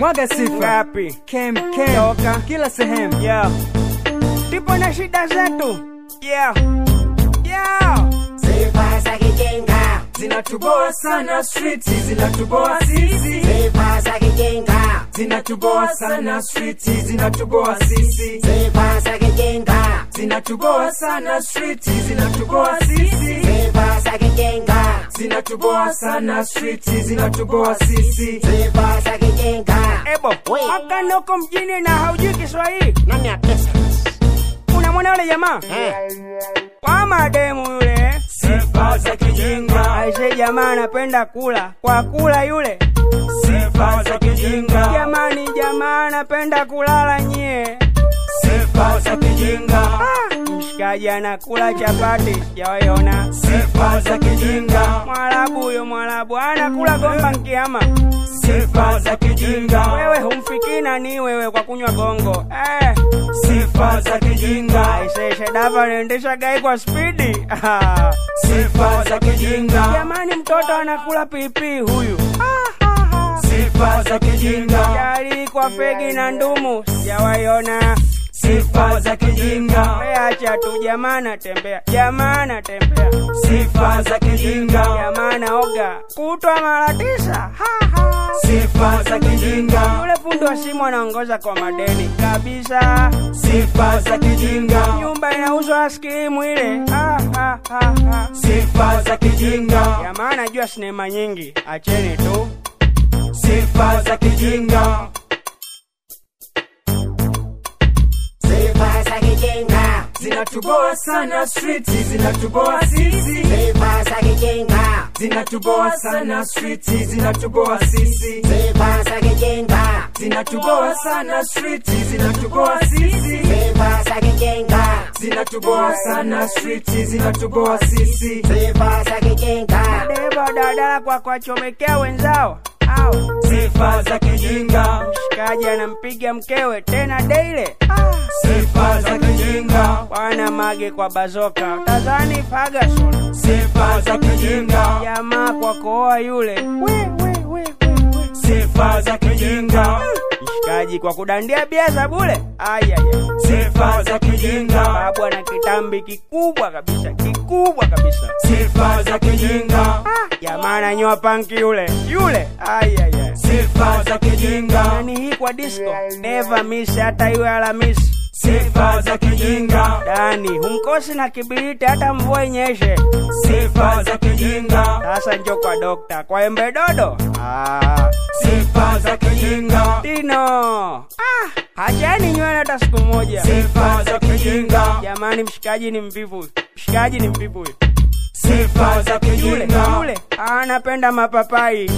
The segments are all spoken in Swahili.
mwaga sifa ngapi kem kem Toka. kila sehemu yeah. tupo na shida zetu yeah. Yeah. Sifa za kijinga, zinatuboa sana street zinatuboa sisi sifa za kijinga, zinatuboa sana street zinatuboa sisi sifa za kijinga, zinatuboa sana street zinatuboa sisi sifa za kijinga, zinatuboa sana street zinatuboa sisi sifa za kijinga. ebo We. wakanda uko mjini na haujui kiswahili Nani ya pesa? unamwona yule jamaa Eh, kwa mademu yule sifa za kijinga aise jamaa anapenda kula kwa kula yule sifa za kijinga jamani jamaa anapenda kulala nyie sifa za kijinga ah, mshikaji anakula chapati sijawaiona sifa za kijinga mwarabu huyo mwarabu anakula gomba nkiama sifa za kijinga wewe humfikii nani wewe kwa kunywa gongo eh. sifa za kijinga aise shedava anaendesha gai kwa spidi Ah. sifa za kijinga jamani mtoto anakula pipi huyu sifa za kijinga jali kwa fegi na ndumu sijawaiona sifa za kijinga acha tu jamaa anatembea jamaa anatembea sifa za kijinga jamaa anaoga kutwa mara tisa Ha, ha. sifa za kijinga yule fundi wa simu anaongoza kwa madeni kabisa sifa za kijinga nyumba inauzwa askirimu ile Ha, ha, ha, ha. sifa za kijinga jamaa anajua sinema nyingi acheni tu sifa za kijinga sifa za kijinga, zinatuboa sana street zinatuboa sisi sifa za kijinga, zinatuboa sana street zinatuboa sisi sifa za kijinga, zinatuboa sana street zinatuboa sisi sifa za kijinga, zinatuboa sana street zinatuboa sisi sifa za kijinga, dereva dadala kwa kuwachomekea wenzao au sifa za kijinga mshikaji anampiga mkewe tena deile sifa za kijinga bwana mage kwa bazoka tazani Ferguson sifa za kijinga jamaa kwa kooa yule we, we, we, we, we. sifa za kijinga mshikaji kwa kudandia bia za bule ayaya sifa za kijinga babu ana kitambi kikubwa kabisa kikubwa kabisa sifa za kijinga jamaa ananyoa panki yule yule ayaya sifa za kijinga nani hii kwa disco never miss hata iwe alamisi sifa za kijinga dani humkosi na kibiriti hata mvua inyeshe sifa za kijinga sasa njo kwa dokta kwa embe dodo ah. sifa za kijinga dino ah, hachani nywele hata siku moja sifa za kijinga jamani mshikaji ni mvivu mshikaji ni mvivu huyu. sifa za yule kijinga yule anapenda mapapai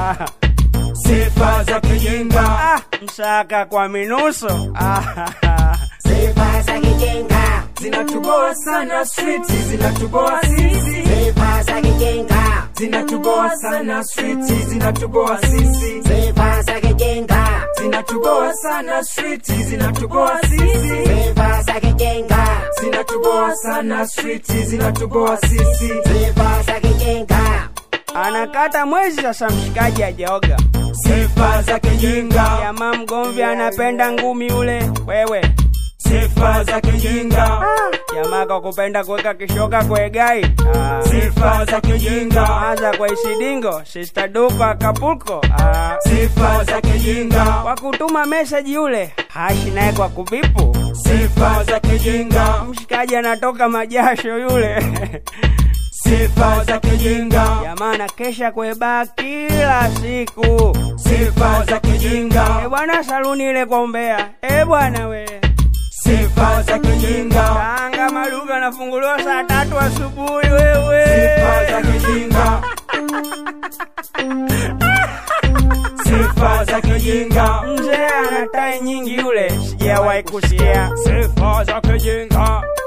sifa za kijinga ah, msaka kwa minuso ah, sifa za kijinga, zinatuboa sana street zinatuboa sisi sifa za kijinga, zinatuboa sana street zinatuboa sisi sifa za kijinga, zinatuboa sana street zinatuboa sisi sifa za kijinga, zinatuboa sana street zinatuboa sisi sifa za kijinga, anakata mwezi sasa mshikaji ajaoga sifa za kijinga jamaa mgomvi anapenda ngumi ule wewe sifa za kijinga jamaa kwa kupenda kuweka kishoka kwegai ah. sifa za kijinga anza kwa isidingo sister duko akapulko ah. sifa za kijinga kwa kutuma meseji yule hashi naye kwa kubipu sifa za kijinga mshikaji anatoka majasho yule sifa za kijinga jamaa anakesha kwebaa kila siku sifa za kijinga e bwana saluni ile kwa umbea e bwana we sifa za kijinga tanga maduka anafunguliwa saa tatu asubuhi wewe sifa za kijinga sifa za kijinga mzee ana tai nyingi yule sijawahi kusikia sifa za kijinga